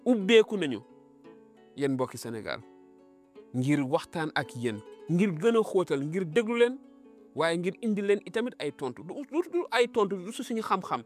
ubbeeku nañu yéen mbokki Sénégal ngir waxtaan ak yéen ngir gën a xóotal ngir déglu leen waaye ngir indi leen itamit ay tontu du du ay tontu du su suñu xam-xam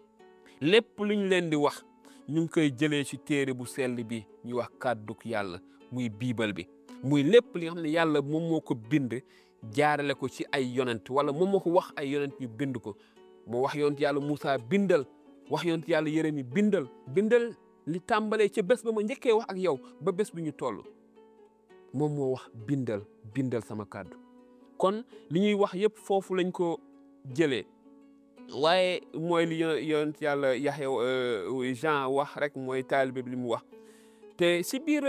lépp luñ leen di wax ñu ngi koy jëlee ci téere bu sell bi ñuy wax kàdduk yàlla muy biibal bi muy lépp li nga xam ne yàlla moom moo ko bind jaarale ko ci ay yonent wala moom moo ko wax ay yonent ñu bind ko moo wax yonent yàlla Moussa bindal wax yonent yàlla Yeremi bindal bindal li tàmbalee ca bés ba ma njëkkee wax ak yow ba bés bi ñu toll moom moo wax bindal bindal sama kàddu kon li ñuy wax yëpp foofu lañ ko jëlee waaye mooy li yonent yàlla Yaxya Jean wax rek mooy taalibe bi li mu wax te si biir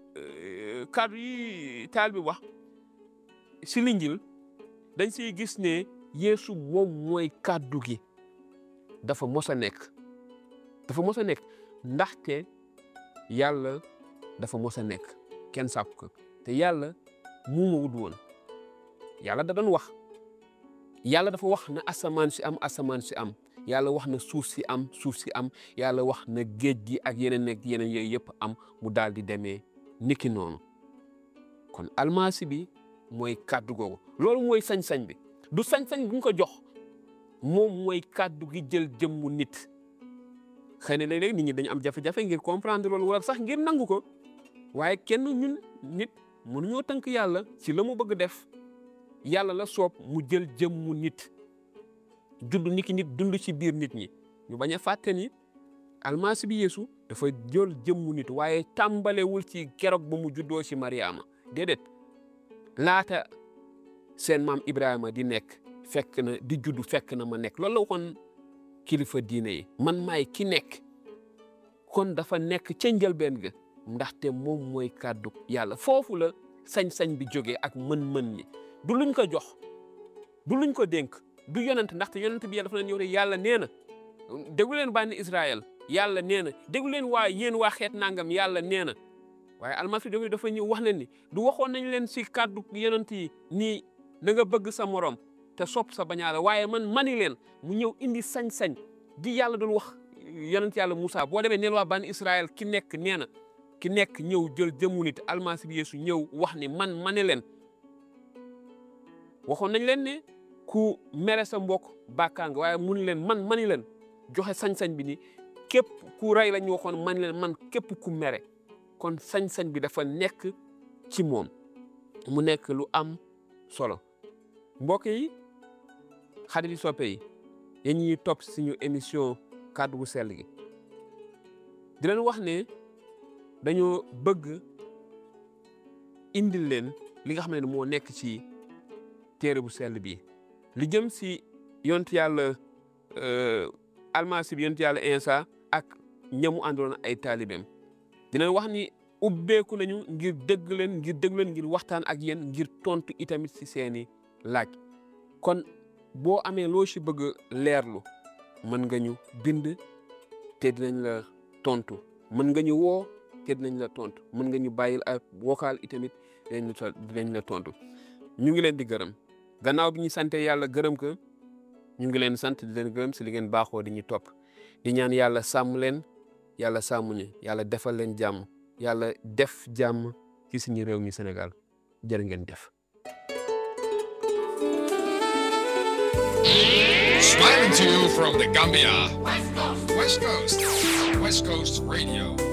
kàddu yi taalibe bi wax si linjil dañ siy gis ne Yeesu moom mooy kàddu gi dafa mos a nekk dafa mos a nekk ndaxte yàlla dafa mos a nekk kenn sàkku ko te yàlla mu ma wut woon yàlla da doon wax yàlla dafa wax na asamaan si am asamaan si am yàlla wax na suuf si am suuf si am yàlla wax na géej gi ak yeneen ak yeneen yooyu yëpp am mu daal di demee niki noonu kon almasi bi mooy kàddu googu loolu mooy sañ-sañ bi du sañ-sañ bu ñu ko jox moom mooy kàddu gi jël jëmmu nit xëy na léeg-léeg nit ñi dañu am jafe-jafe ngir comprendre loolu wala sax ngir nangu ko waaye kenn ñun nit mënuñoo tënk yàlla ci la mu bëgg def yàlla la soob mu jël jëmmu nit judd niki nit dund ci biir nit ñi ñu bañ a fàtte ni almasi bi yeesu dafa jël jëmmu nit waaye tàmbalewul ci keroog ba mu juddoo ci Mariama déedéet laata seen maam Ibrahima di nekk fekk na di juddu fekk na ma nekk loolu la waxoon kilifa diine yi man maay ki nekk kon dafa nekk ca njëlbeen ga ndaxte moom mooy kàddu yàlla foofu la sañ-sañ bi jógee ak mën-mën ñi du luñ ko jox du luñ ko dénk du yonent ndaxte yonent bi yàlla dafa leen ñëw ne yàlla nee na déglu leen bànni Israël yàlla nee na déglu leen waa yéen waa xeet nangam yàlla nee na waaye almasi bi dafa ñëw wax leen ni du waxoon nañ leen si kàddu yonent yi nii na nga bëgg sa morom te sopp sa bañaala waaye man mani leen mu ñëw indi sañ-sañ di yàlla doon wax yonent yàlla Moussa boo demee neel waa bànni Israël ki nekk nee na ki nekk ñëw jël jëmu nit almasi bi Yeesu ñëw wax ni man mani leen waxoon nañ leen ne ku mere sa mbokk bàkkaa nga waaye mun leen man mani leen joxe sañ-sañ bi ni képp ku rey lañ waxoon mani leen man képp ku mere kon sañ-sañ bi dafa nekk ci moom mu nekk lu am solo mbokk yi xarit yi soppe yi yéen ñuy topp suñu émission kàddu gu sell gi di leen wax ne dañoo bëgg indil leen li nga xam ne moo nekk ci téere bu sell bi li jëm si yonent yàlla almasi bi yonent yàlla Insa ak ñamu àndoon ay taalibeem dinañ wax ni ubbeeku nañu ngir dégg leen ngir dégg leen ngir waxtaan ak yéen ngir tontu itamit si seeni laaj kon boo amee loo si bëgg leerlu mën nga ñu bind te dinañ la tontu mën nga ñu woo te dinañ la tontu mën nga ñu bàyyil ak vocal itamit dinañ la dinañ la tontu ñu ngi leen di gërëm gannaaw bi ñu sante yàlla gërëm ko ñu ngi leen sant di leen gërëm si li ngeen baaxoo di ñu topp di ñaan yàlla sàmm leen yàlla sàmm ñu yàlla defal leen jàmm yàlla def jàmm ci suñu réew mi Sénégal jërë ngeen def. Smiling to you from the Gambia. West Coast. West Coast. West Coast Radio.